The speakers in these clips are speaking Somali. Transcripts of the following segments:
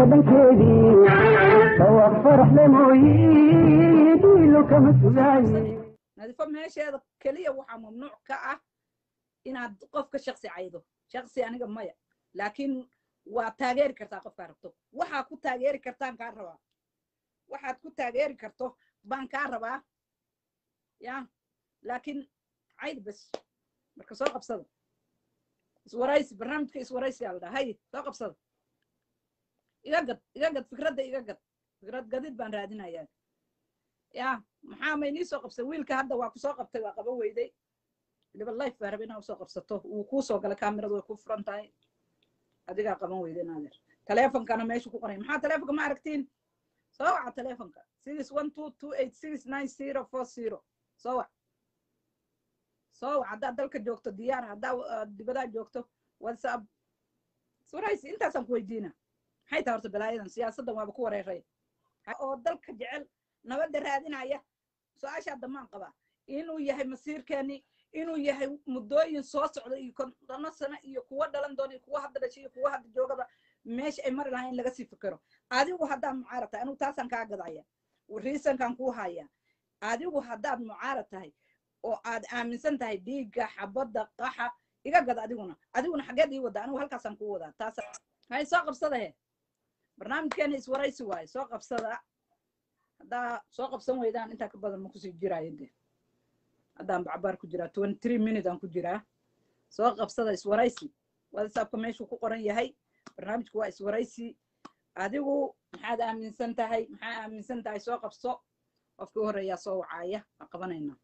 dhankeedii dhawaaq faraxle mooyi dhiilo kama sugaaye nadiifo meesheeda keliya waxaa mamnuuc ka ah inaad qofka shaksi caydo shaksi aniga maya laakiin waa taageeri kartaa qofkaa rabto waxaa ku taageeri kartaan kaa rabaa waxaad ku taageeri karto baan kaa rabaa ya laakiin cayd bes marka soo qabsada iswaraysi barnaamijka iswaraysi aa la dhaha hay soo qabsada iga gad iga gad fikradda iga gad fikrad gadid baan raadinayaa ya maxaa ma inii soo qabsay wiilka hadda waa kusoo qabtay waa qaban weyday weliba life baa raba inaa usoo qabsato wuu kuu soo galay kameradu way ku furan tahay adigaa qaban weyday naadeer taleefonkana meeshu ku qoray maxaa taleefonka ma aragtiin soo waca taleefonka six one two two eight six nine zero four zero soo wac soo wac haddaad dalka joogto diyaar haddaa dibadaa joogto whatsapp suraysi intaasaan ku weydiina maxay tahay horta balaayadan siyaasaddan waaba ku wareeray oo dalka jecel nabadda raadinaya su-aashaa damaan qabaa inuu yahay masiirkeeni inuu yahay muddooyin soo socda iyo kontono sano iyo kuwa dhalan doona iyo kuwa hadda dhashay iyo kuwa hadda joogaba meesha ay mari lahayn in laga sii fikiro adigu haddaad mucaarad tahay anigu taasaan kaa gadaya riisankan kuu haya adigu haddaad mucaarad tahay oo aad aaminsan tahay dhiigga xabadda qaxa iga gad adiguna adiguna xaggeed ii wada anigu halkaasaan kuu wadaa taas hay soo qabsada he barnaamijkeena iswaraysi waaye soo qabsada haddaa soo qabsan weydaan intaa ka badan ma kusii jiraayo de haddaan bacbaar ku jiraa twenty three minute aan ku jiraa soo qabsada iswaraysi whatsappka meeshuu ku qoran yahay barnaamijku waa iswaraysi adigu maxaad aaminsan tahay maxaa aaminsan tahay soo qabso qofkii u horreeyaa soo wacaaya waan qabanaynaa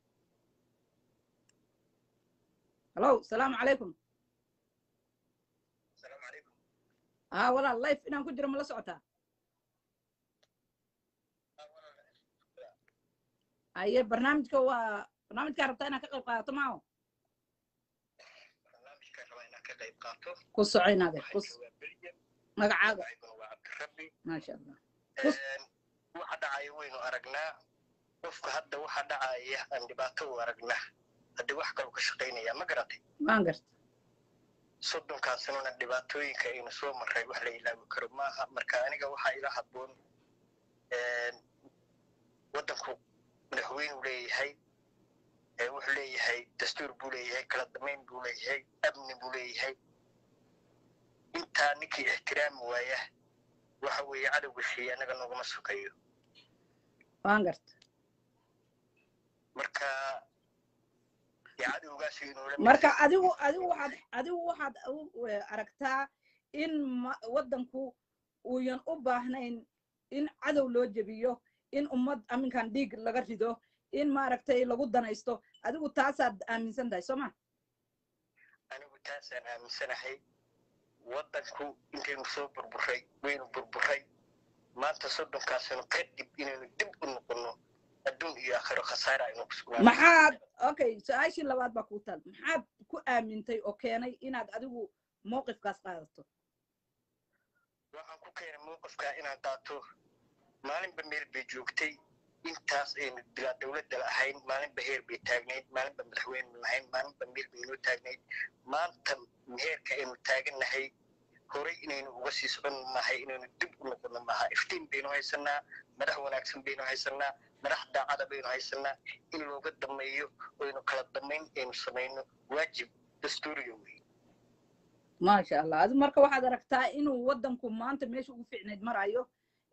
hallo salaamu calaykum haa walaal life inaan ku jiro ma la socotaa aye barnaamijka waa barnaamijkaa rabtaa inaad ka qayb qaadato maaho ku soco inaade ku magacaaga maasha allah waxa dhacaya waynu aragnaa qofka hadda waxa dhacaya aan dhibaato u aragnaa haddii wax kaloo ka shaqaynaya ma garatay waan garta soddonkaa sanona dhibaatooyinka aynu soo marray wax la ilaawi karo maaha marka aniga waxaa ila habboon waddanku madaxweynuu leeyahay wuxuu leeyahay dastuur buu leeyahay kala damayn buu leeyahay amni buu leeyahay intaa ninkii ixtiraami waaya waxa weeye cadowga sheeye annaga noogama sokayo waan garta marka cadowgaas inuu marka adigu adigu waxaad adigu waxaad aragtaa in waddanku uuyan u baahnayn in cadow loo jebiyo in ummad aminkan dhiig laga rido in maaragtay lagu danaysto adigu taasaad aaminsan tahay soo ma anigu taasaan aaminsanahay waddanku intaynu soo burburay waynu burburay maanta soddonkaasano kadib inaynu dib u noqonno adduun iyo aakhiro khasaara aynu ku sugnaa maxaad okay su-aashii labaad baa kuu taal maxaad ku aamintay oo keenay inaad adigu mowqifkaas qaadato waxaan ku keenay mowqifkaa inaan qaato maalinba meel bay joogtay intaas aynu bilaa dowladda lahayn maalinba heer bay taagnayd maalinba madaxweyne lahayn maalinba meel baynoo taagnayd maanta heerka aynu taagannahay horay inaynu uga sii socon mahay inaynu dib u noqono maaha iftiin baynu haysanaa madax wanaagsan baynu haysanaa madax daacada baynu haysanaa in looga dameeyo oynu kala damayn aynu samayno waajib dastuuriga wey maasha allah adi marka waxaad aragtaa inuu waddanku maanta meesha ugu fiicnayd marayo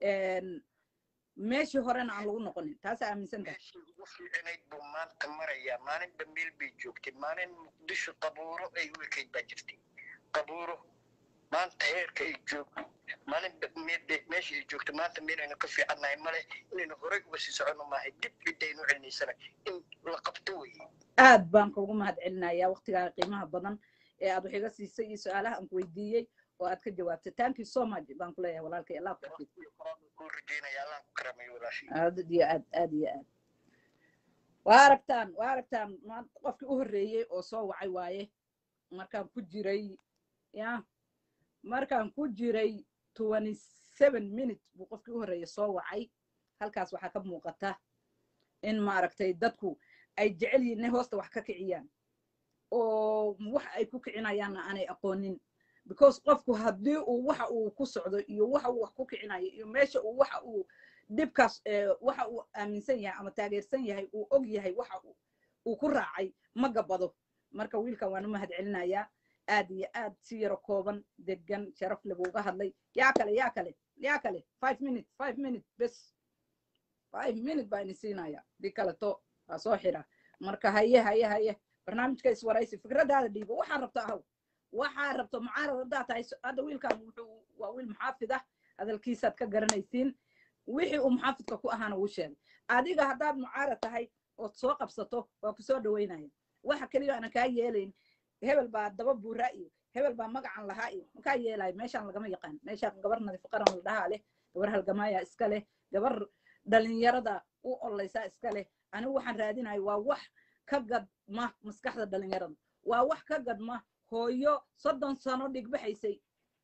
meeshii horena aan lagu noqonin taasa aaminsan tahay meeshii ugu fiicnayd buu maanta marayaa maalinba meel bay joogtay maalin muqdisho qabuuro ay u ekayd baa jirtay qabuuro maanta heerka ay joogto maalinba meesha ay joogto maanta meel aynu ka fiicannahay male inaynu horey uga sii soconno maahay dib ciddaynu celinaysana in la qabto weye aad baan kugu mahad celinayaa waktigaaga qiimaha badan ee aad wax iga siisay iyo su-aalaha aan ku weydiiyey oo aad ka jawaabtay thank you so much baan ku leeyahay walaalkay allah ku xafid kuu rajeynaya allah ku karamayo walaashii aad iyo aad aad iyo aad waa aragtaan waa aragtaan maanta qofkii u horreeyey oo soo wacay waaye markaan ku jiray ya markaan ku jiray twenty seven minute buu qofkii u horreeyey soo wacay halkaas waxaa ka muuqata in maaragtay dadku ay jecel yihiin inay hoosta wax ka kiciyaan oo wax ay ku kicinayaanna aanay aqoonin because qofku haddii uu waxa uu ku socdo iyo waxa uu wax ku kicinayo iyo meesha uu waxa uu dhibkaas eh, waxa uu aaminsan yahay ama taageersan yahay uu og yahay waxa uu- uu ku raacay ma gabado marka wiilkan waan u mahad celinayaa aad iyo aad si yaro kooban degan sharaf leh buu uga hadlay yaa kale yaa kale yaa kale five minute five minute bes five minute baa ini siinaya dii kaleto waa soo xira marka haye haye haye barnaamijka iswaraysi fikradaada dhiibo waxaa rabto ahaw waxaa rabto mucaarad haddaa tahay so- hadda wiilkan wuxuu waa wiil muxaafid ah hadalkiisaad ka garanaysiin wixii uu muxaafidka ku ahaana wuu sheegay adiga haddaad mucaarad tahay ood soo qabsato waa ku soo dhaweynaya waxa keliya aanan kaa yeelayn hebel baa daba buuraa iyo hebel baa magacan lahaa iyo makaa yeelayo meeshaan lagama yaqaan meeshaan gabar nadiif qaran la dhahaa leh gabar halgamaaya iska leh gabar dhalinyarada u oleysaa iska leh anigu waxaan raadinayo waa wax ka gadma maskaxda dhalinyarada waa wax ka gadma hooyo soddon sano dhigbaxaysay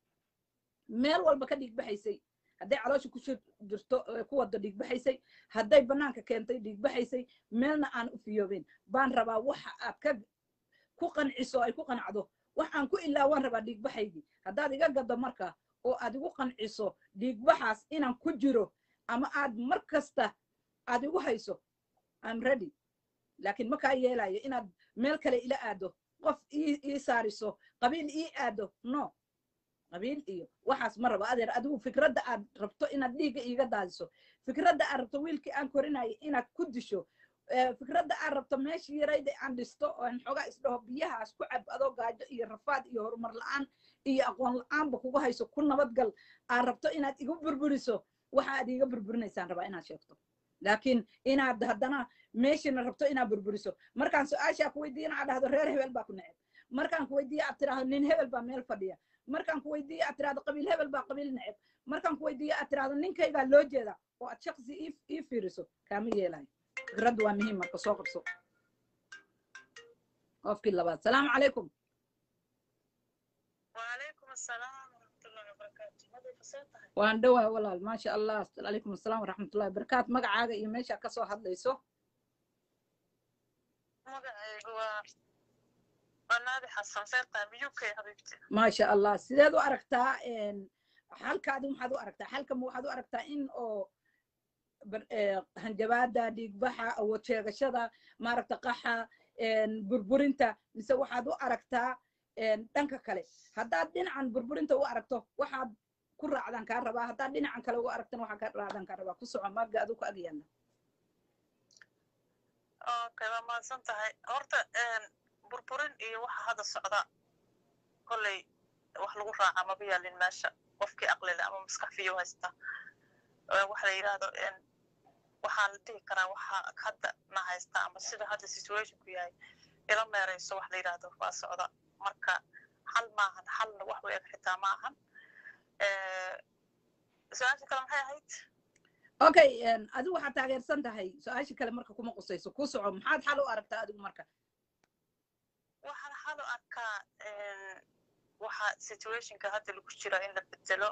meel walba ka dhigbaxaysay hadday caloosha ku shir- jirto ee ku wada dhigbaxaysay hadday bannaanka keentay dhigbaxaysay meelna aan u fiyoobin baan rabaa waxa aad ka ku qanciso ay ku qancdo waxaan ku ilaawaan rabaa dhiigbaxaygii haddaad iga gaddo marka oo aad igu qanciso dhiigbaxaas inaan ku jiro ama aad mar kasta aad igu hayso I'm ready laakiin ma kaa yeelayo inaad meel kale ila aado qof ii ii saariso qabiil ii aado no qabiil iyo waxaas ma rabo adeer adigu fikradda aad rabto inaad dhiigga iiga daadiso fikradda aad rabto wiilkii aan korinayay inaad ku disho eh, fikradda aad rabto meeshii yarayda aan dhisto oo aan xoogaa isdhaho biyahaas ku cab adoo gaajo iyo rafaad iyo horumar la'aan iyo aqoon la'aanba kugu hayso ku nabadgal aad rabto inaad igu burburiso waxa aad iiga burburinaysaan rabaa inaad sheegto laakiin inaad haddana meeshina rabto inaad burburiso markaan su-aashaa ku weydiiyana aad dhahdo reer hebel baa ku neceb markaan ku weydiiyo aad tiraahdo nin hebel baa meel fadhiya markaan ku weydiiyo aad tiraahdo qabiil hebel baa qabiil neceb markaan ku weydiiyo aad tiraahdo ninkaygaa loo jeeda oo aad shaqsi ii- ii fiiriso kaama yeelayo fikraddu waa muhiim marka soo qabso qofkii labaad salaamu calaykum وعليكم السلام ورحمة الله وبركاته ماذا فساتها waan dhowaa walaal maasha allah calaykum asalaam waraxmatullahi wabarakaatu magacaaga iyo meeshaa kasoo hadlayso مقعيق و ونادي حسن فيرتا بيوكي حبيبتي maasha allah sideed u aragtaa een, xalkaadi maxaad u aragtaa xalka ma waxaad u aragtaa in oo bar- ee, hanjabaada dhiigbaxa awood sheegashada maaragta qaxa een, burburinta mise waxaad u aragtaa een, dhanka kale haddaad dhinacan burburinta u aragto waxaad ku raacdaan kaa rabaa haddaad dhinacan kale ugu aragtana waxaa ka raacdaan kaa rabaa ku soco maaga aduu ku agyaala اوكي ما ما سنتهي هورتا ان بربرين iyo waxa hada socda kolley wax lagu raaca ma biyaalin meesha qofkii aqli leh ama maskax fiyo haysta Ee, waxa la yidhaahdo in waxaa la dhihi karaa waxa hadda na haysta ama sida hadda situationku yahay ila meerayso wax la yidhaahdo waa socda marka xal maahan xalna wax u eg xitaa maahan Ee, su-aasha kale maxay ahayd okay een, adigu waxaad taageersan tahay su-aashii kale marka kuma qusayso ku soco maxaad xal u aragtaa adigu marka waxaan xal u arkaa een, waxa situationka hadda lagu jira in la bedelo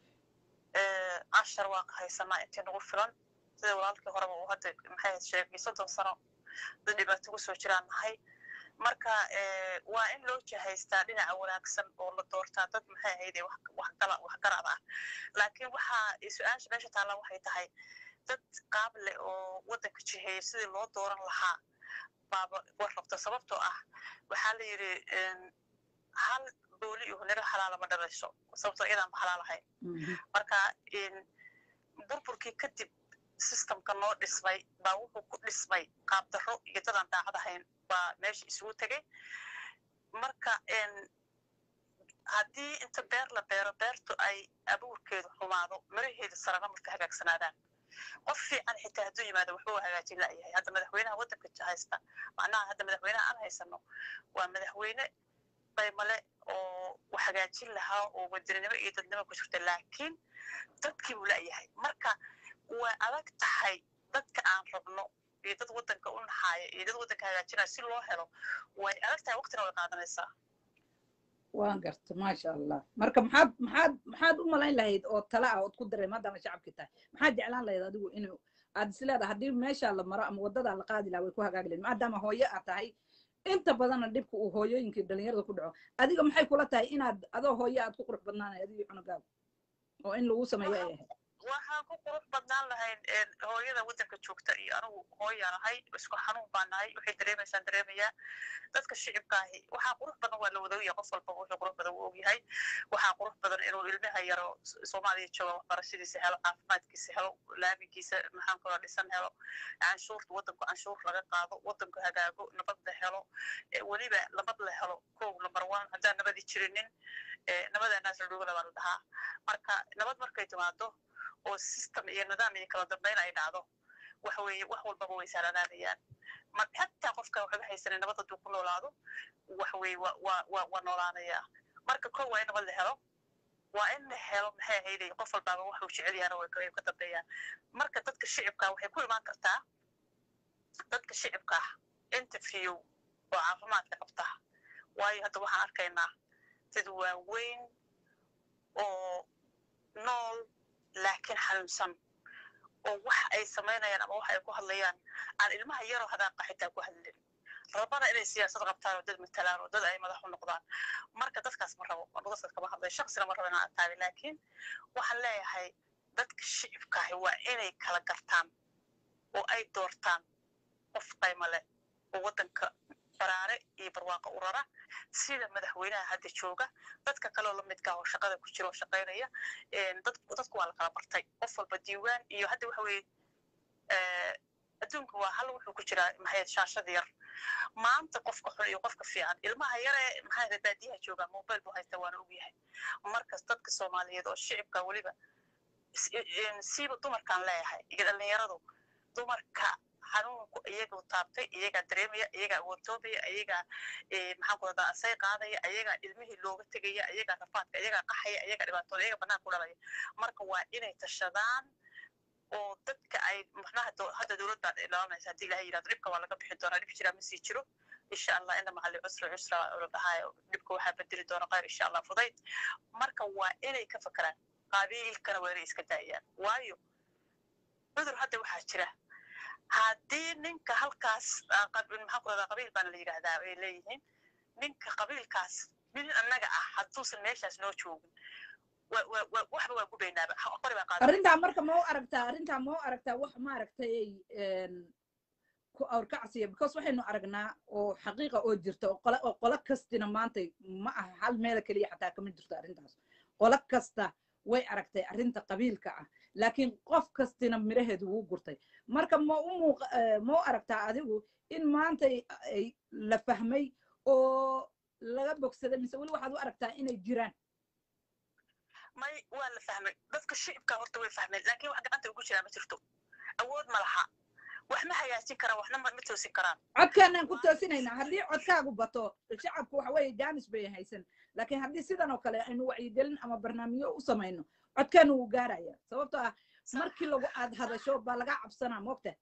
ee, cashar waa haysanaa intii nagu filan sida walaalkii horeba uu hadda maxay ahayd sheegay soddon sano dad dhibaato kusoo jiraan nahay marka ee, waa in loo jihaystaa dhinaca wanaagsan oo la doortaa dad maxay ahayd ee wax- waxgala waxgarad ah laakiin waxaa su-aasha meesha taalla waxay tahay dad qaab leh oo waddanka jiheeya sidii loo dooran lahaa baaba war rabta sababtoo ah waxaa la yidhi een, hal booli iyo niro xalaala ma dhalayso sababtoo iyadaan ma xalaal ahayn marka een, burburkii kadib systemka noo dhismay baa wuxuu ku dhismay qaab darro iyo dadaan daacad ahayn baa meesha isugu tegay marka een, haddii inta beer la beero beertu ay abuurkeedu xumaado miraheedu sarana marka hagaagsanaadaan qof fiican xitaa hadduu yimaado waxbuu hagaajin la'yahay hadda madaxweynaha waddanka haysta macnaha hadda madaxweynaha aan haysano waa madaxweyne qaymale oo wax hagaajin lahaa oo wadaninimo iyo dadnimo ku jirta laakiin dadkii buu la'yahay marka way adag tahay dadka aan rabno iyo dad waddanka u naxaaya iyo dad waddanka hagaajinaya si loo helo way adag tahay waqtina way qaadanaysaa waan garta maasha allah marka maxaad maxaad maxaad u malayn lahayd oo tala ah ood ku daray maadaama shacabkii tahay maxaad jeclaan lahayd adigu inuu aad is leedahay haddii meesha la maro ama waddadaa la qaadi lahaa way ku hagaagi lahayd maadaama hooyo aad tahay inta badanna dhibka uu hooyooyinkii dhalinyarada ku dhaco adiga maxay kula tahay inaad adoo hooyo aad ku qurux badnaanay adiga cunugaaga oo in lagu sameeyo ay ahayd waxaan ku qurux badnaan lahayn een, hooyada waddanka joogta iyo anigu hooyaan ahay isku xanuun baan nahay waxay dareemaysaan dareemayaa dadka shicibka ahi waxaa qurux badan waa la wada ogyahay qof walba wuxuu qurux badan uu ogyahay waxaa qurux badan inuu ilmaha yaro S- soomaaliya jooga waxbarashadiisa helo caafimaadkiisa helo laamigiisa maxaan kula dhisan helo canshuurta waddanku canshuur laga qaado waddanku hagaago nabad la helo eh, weliba nabad la helo kow number one haddaan nabadi jirinin eh, nabadaanaas la dhugala baa la dhahaa marka nabad markay timaado oo system iyo nidaam iyo kala dambeyn ay dhacdo waxa weeye wax walbaba way sahlanaanayaan ma xataa qofka waxba haysanin nabad hadduu ku noolaado waxa weeye waa waa waa waa noolaanayaa marka kow waa in nabad la helo waa in la helo maxay ahayday qof walbaaba waxuu jecel yahana way ka way ka dambeeyaan marka dadka shicibka waxay ku imaan kartaa dadka shicibka ah interview oo caafimaadka qabta waayo hadda waxaan arkaynaa dad waaweyn oo nool laakiin xanuunsan oo wax ay samaynayaan ama wax ay ku hadlayaan aan ilmaha yaroo hadaaqa xitaa ku hadlin rabana inay siyaasad qabtaan oo dad matalaan oo dad ay madax u noqdaan marka dadkaas ma rabo anu dadkaas kama hadlay shaksina ma rabo inaan ataabi laakiin waxaan leeyahay dadka shicibkaahi waa inay kala gartaan oo ay doortaan qof qayma leh oo waddanka baraare iyo barwaaqo u rara sida madaxweynaha hadda jooga dadka kaleo lamidka oo shaqada ku jira oo shaqaynaya een, dad- dadku waa la kala bartay qof walba diiwaan iyo hadda waxa weeye eh, adduunka waa hal wuxuu ku jiraa maxay shaashada yar maanta qofka xun iyo qofka fiican ilmaha yare maxay ahayd baadiyaha jooga mobile buu haysta waana ogyahay markas dadka soomaaliyeed oo shicibka weliba s- een, siiba dumarkaan leeyahay iyo dhalinyaradu dumarka xanuunku iyagu taabtay iyagaa dareemaya iyagaa awoodtoobaya iyagaa eh, maxaan ku radaa asay qaadaya iyagaa ilmihii looga tegaya iyagaa rafaadka iyagaa qaxaya iyagaa dhibaatooda iyagaa banaanka ku dhalaya marka waa inay tashadaan oo dadka ay macnaha do- hadda dowlad baa ilaalinaysa haddii ilahay yidhahdo dhibka waa laga bixi doonaa dhib jiraa ma sii jiro insha allah ina macali cusra cusra la dhahaayo dhibka waxaa bedeli doona khayr insha allah fudayd marka waa inay ka fakeraan qabiilkana waa inay iska daayaan waayo cudur hadda waxaa jira haddii ninka halkaas ah, qab- maxaan ku radaa qabiil baana la yidhaahdaa ay leeyihiin ninka qabiilkaas nin annaga ah hadduusan meeshaas noo joogin wa- wa- wa- waxba waa gubaynaaba Ha- qori baa qaadanaysa arrintaa marka ma u aragtaa arrintaa ma u aragtaa wax maaragtay een, ku awrkacsiya because waxaynu aragnaa oo xaqiiqa oo jirta oo qole oo qolo kastina maanta ma aha hal meela keliya xataa kama jirto arrintaas qolo kasta way aragtay arrinta qabiilka ah laakiin qof kastina miraheedu wuu gurtay marka ma u muuq ma u aragtaa adigu in maanta ay- ay la fahmay oo laga bogsaday mise weli waxaad u aragtaa inay jiraan may waa la fahmay dadka shicibka horta way fahmeen laakiin wax gacanta ugu jiraa ma jirto awood ma laha wax ma hagaajin karaan waxna ma ma toosin karaan codkaanaan ku toosinaynaa haddii codkaagu bato shacabku waxa weeye jaanis bay haysan laakiin haddii sidan oo kale aynu wacyigelin ama barnaamijyo u samayno codkaana wuu gaaraya sababtoo ah markii lagu aad hadasho baa laga cabsanaa moogta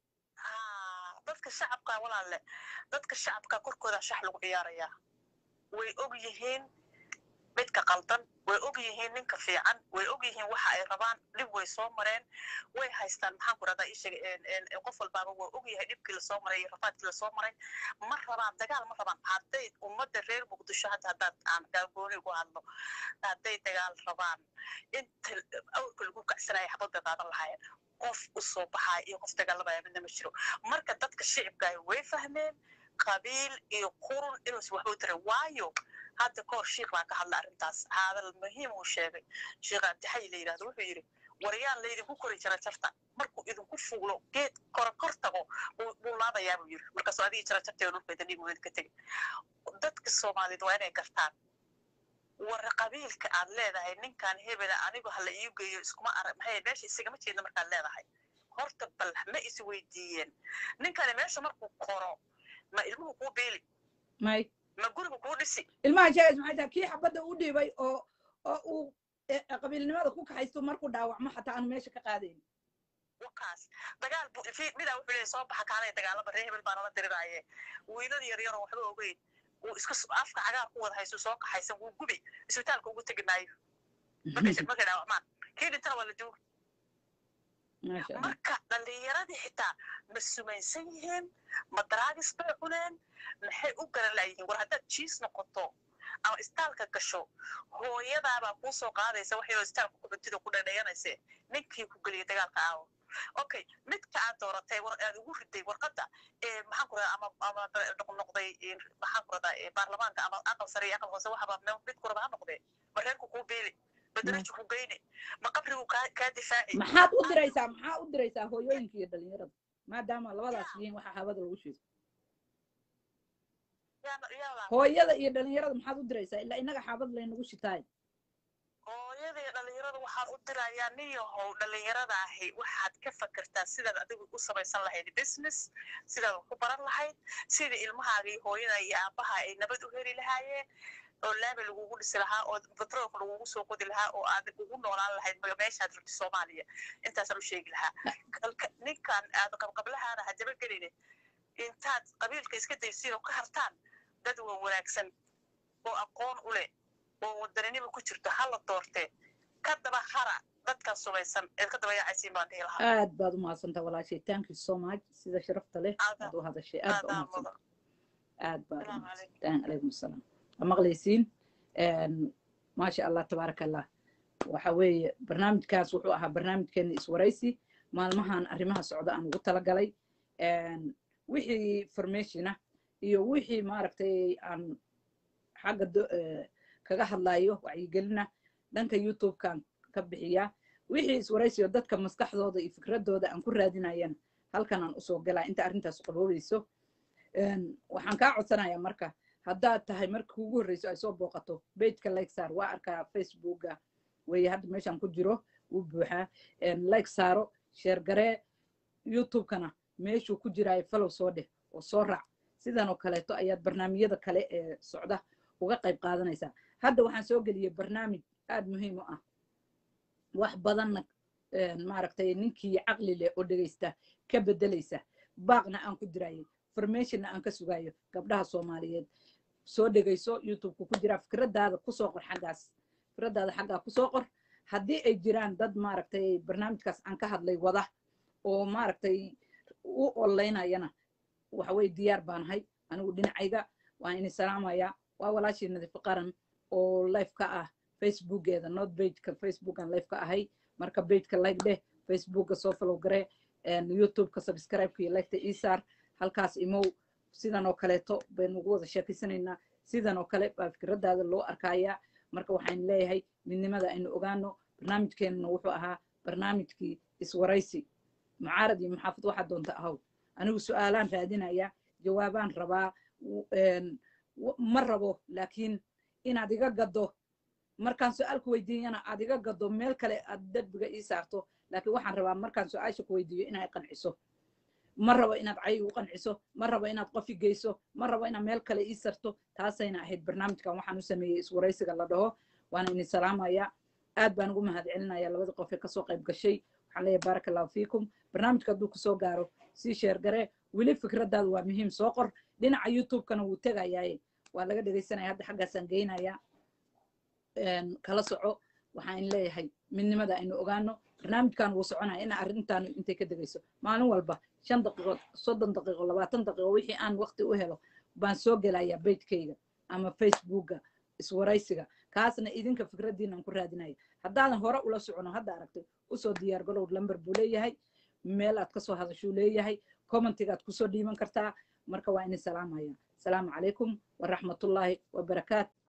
Ah, dadka shacabka walaalle dadka shacabka korkooda shax lagu ciyaarayaa way og yihiin midka qaldan way og yihiin ninka fiican way og yihiin waxa ay rabaan dhib way soo mareen way haystaan maxaan ku rahdaa isheega qof walbaaba waa og yahay dhibkii lasoo maray iyo rafaadkii lasoo maray ma rabaan dagaal ma rabaan hadday ummadda reer muqdisho hadda haddaad aan gaagooni ugu hadlo hadday dagaal rabaan inta awrka lagu kacsanaya xabad bay qaadan lahaayeen qof u soo baxaya iyo qof dagaalamaya midna ma jiro marka dadka shicibkaahi way fahmeen qabiil iyo qurun inuusan waxba u tarin waayo hadda kahor shiikh baa ka hadla arrintaas hadal muhiim uu sheegay sheekh abdixay la yidhahdo wuxuu yidhi waryaan laydinku kori jira jarta markuu idinku fuulo geed kora kor tago buu buu laabayaa buu yidhi markaasuu adigii jira jarteeda dhulkeeda dhiig weyn ka tegay dadka soomaaliyeed waa inay gartaan war qabiilka aad leedahay ninkan hebela anigu hala ii geeyo iskuma arag maxay meesha isagama jeedna markaad leedahay horta bal ma is weydiiyeen ninkani meesha markuu koro ma ilmuhu kuu beeli may ma gurigu kuu dhisi ilmaha sheegays maxay tahay kii xabadda u dhiibay oo oo uu eh, qabiilnimada ku kaxaysto markuu dhaawacmo xataa aanu meesha ka qaadayn wakaas dagaal bu fi midaa wuxuu leeyahay soo baxa kaalay dagaalama reer hebel baa nala diriraaye wiilal yar yaroo waxba ogeyn wuu iska s- afka cagaar ku wada hayso soo kaxaysan wuu gubi isbitaalka ugu tegi maayo markay markay dhaawacmaan kii dhintana waa la duugi maasha allah marka dhallinyaradii xitaa ma sumaysan yihiin ma daraagis bay cuneen maxay u garan la'yihiin war haddaad jiis noqoto ama istaalka gasho hooyadaabaa kuu soo qaadaysa waxayoo istaalka ku cuntida ku dhadhayanayse ninkii ku geliyay dagaalka aawo okay midka aad dooratay war aad ugu riday warqadda ee maxaan ku radaa ama ama noqnoqday maxaan ku radaa baarlamaanka ama aqal sare iyo aqal hoose waxaba mid ku raba ha noqdee ma reerku kuu beeli ma darajo ku geyne ma qabrigu kaa kaa difaaci maxaad u diraysaa maxaa u diraysaa hooyooyinka iyo dhalinyarada maadaama labadaas yihiin waxa hawada lagu shiiso yaa yaa hooyada iyo dhalinyarada maxaad u diraysaa ilaa inaga xaabad laynagu shitaay hooyadii dhalinyarada waxaan u dirayaa nin yahow dhalinyarada ahi waxaad ka fakertaa sidaad adigu u samaysan lahayd business sidaad wax ku baran lahayd sidii ilmahaaga iyo hooyada iyo aabaha ay nabad u heli lahaayeen oo laami lagugu dhisi lahaa oo batroolka lagugu soo qodi lahaa oo aad ugu noolaan lahayd ma- meeshaad rabti soomaaliya intaasaan u sheegi lahaa Kalka- ninkan aad qabqablahaana ha jabageline intaad qabiilka iska daysiin oo ka hartaan dad waa wanaagsan oo aqoon u leh oo wadaninimo ku jirto hala doortee ka daba hara dadkan sumaysan eed ka daba yaacaysiin baan dhihi lahaa aad baad u mahadsantaa walaashay thank you so much sida sharafta leh Aad- aad u hadashay aad baa u aadaa mahadsantaa mudan aad baad u Salaamu mahadsantaa calaykum asalaam waa maqlaysiin maasha allah tabaaraka allah waxa weeye barnaamijkaas wuxuu ahaa barnaamijkeena iswaraysi maalmahan arrimaha socda aan ugu talagalay Een, wixii formationa iyo wixii maaragtay aan xagga do- eh, kaga hadlayo wacyigelina dhanka youtube-kan ka bixiya wixii iswaraysiyo dadka maskaxdooda iyo fikradooda aan ku raadinayana halkan aan usoo galaa inta arrintaas qaboobayso Een, waxaan kaa codsanayaa marka haddaad tahay marka ugu horreyso ay soo booqato bejka like saar waa arkaa facebooka weye hadda meeshaan ku jiro wuu buuxaa Een, like saaro sheer garee youtube-kana meeshuu ku jiraayo falow soo dheh oo soo raac sidan oo kaleeto ayaad barnaamijyada kale ee socda uga qayb qaadanaysaa hadda waxaan soo geliyey barnaamij aad muhiim u ah wax badanna een, maaragtay ninkii caqli leh oo dhegaysta ka bedelaysa baaqna aan ku diraayo formationna aan ka sugayo gabdhaha soomaaliyeed soo dhegayso youtube-ka ku jira fikradaada kusoo qor xaggaas fikradaada xaggaa kusoo qor haddii ay jiraan dad maaragtay barnaamijkaas aan ka hadlay wada oo maaragtay u olaynayana waxa weye diyaar baanahay anigu dhinacayga waan ini salaamaya waa walaashii nadiifo qaran oo life ka ah facebookeeda not bageka facebookan life ka ahay marka bageka like dheh facebooka soo follow garee youtubeka subscribe-ka iyo liketa isaar halkaas imow sidan oo kaleeto baynu ugu wada sheekaysanaynaa sidan oo kale baa fikradaada loo arkayaa marka waxaan leeyahay midnimada aynu ogaano barnaamijkeenna wuxuu ahaa barnaamijkii iswaraysi mucaarad iyo maxaafid waxaa doonta ahaw anigu su-aalaan raadinaya jawaabaan rabaa w- een, w- ma rabo laakiin inaad iga gado markaan su-aal ku weydiiyana aad iga gado meel kale aad derbiga ii saarto laakiin waxaan rabaa markaan su-aasha ku weydiiyo inay qanciso ma rabo inaad cay u qanciso ma rabo inaad qofi geyso ma rabo inaad meel kale ii sarto taasayna ahayd barnaamijkan waxaan u sameeyey iswaraysiga la dhaho waana idin salaamaya aad baan ugu mahadcelinaya labada qof ee kasoo qayb gashay waxaan leeyahay baaraka allahu fiikum barnaamijka hadduu kusoo gaaro sii sheer garee weli fikradaadu waa muhiim soo qor dhinaca youtube-kana wuu tegayaaye waa laga dhegaysanaya hadda xaggaasaan geynaya een, kala soco waxaan leeyahay midnimada aynu ogaano barnaamijkan wuu soconaya in arrintaanu intay ka degayso maalin walba shan daqiiqo soddon daqiiqo labaatan daqiiqo wixii aan waqti u helo baan soo gelayaa bejkayga ama facebooka iswaraysiga kaasna idinka fikraddiinaan ku raadinaya haddaadan hore ula socono hadda aragtay usoo diyaar galow lamber buu leeyahay meel aad kasoo hadashuu leeyahay commentigaad kusoo dhiiban kartaa marka waa idin salaamaya asalaamu calaykum waraxmatullaahi wabarakaatu